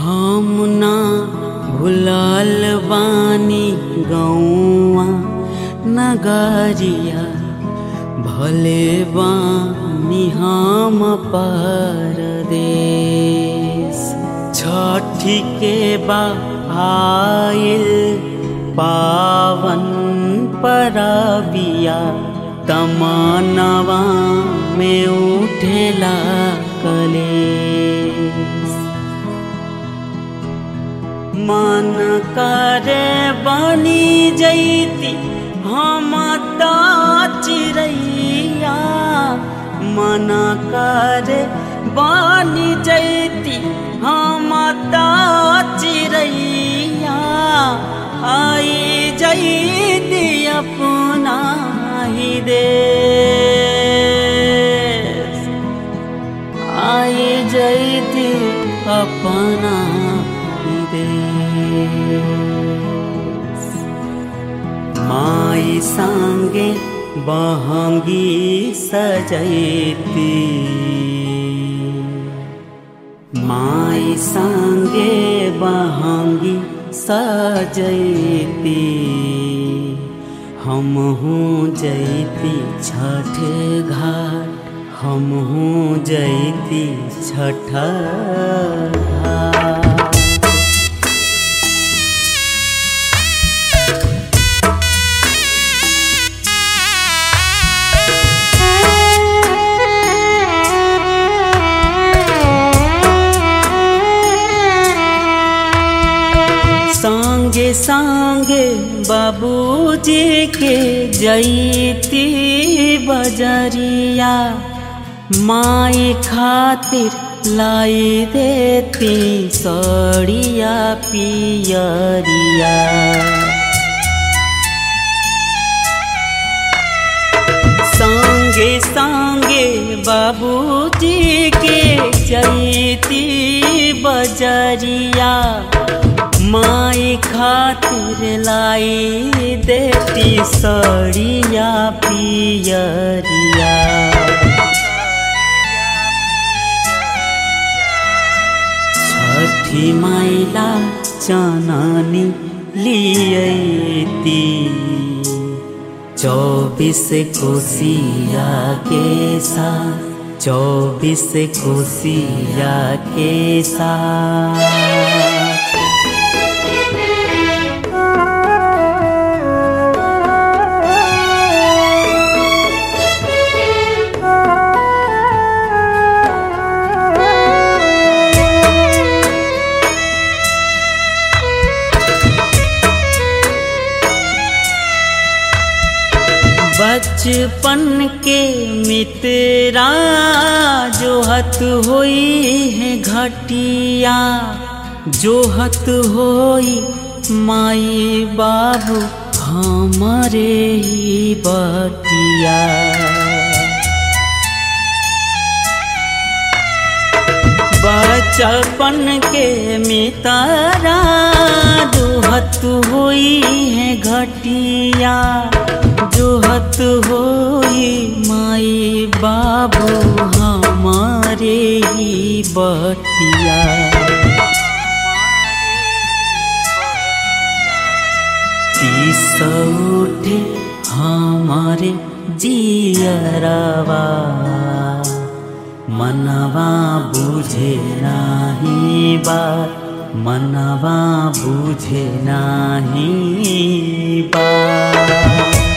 हम ना भुलाल बानी गौआ नगरिया भले बानी हम परदेश छठी के बा आइल पावन परबिया तमनवा में उठेला कलेश मन करे बनी जैती हम त चिड़ैया मन करे बनी जैती हम त चिड़ैया आई जैती अपना ही देश आई जैती अपना ही देश माई संगे बहंगी सजैती माई संगे बहंगी सजैती हम हूँ जैती छठ घाट हम हूँ जैती छठ घाट संगे संगे बाबूजी के जैती बजरिया माई खातिर लाई देती सड़िया पियरिया संगे संगे बाबूजी के जैती बजरिया माई खातिर लाई देती सड़िया पियरिया छठी माइला चननी लियती चौबीस कोसिया के साथ चौबीस कोसिया के साथ बचपन के मित्रा जोहत होई है घटिया जोहत होई माई बाबू हमारे ही बटिया बचपन के मितारा जोहत होई है घटिया जोहत होई माई बाबू हमारे ही बटिया तीस उठे हमारे जियरवा मनवा बुझे नाही बात मनवा बुझे नाही बात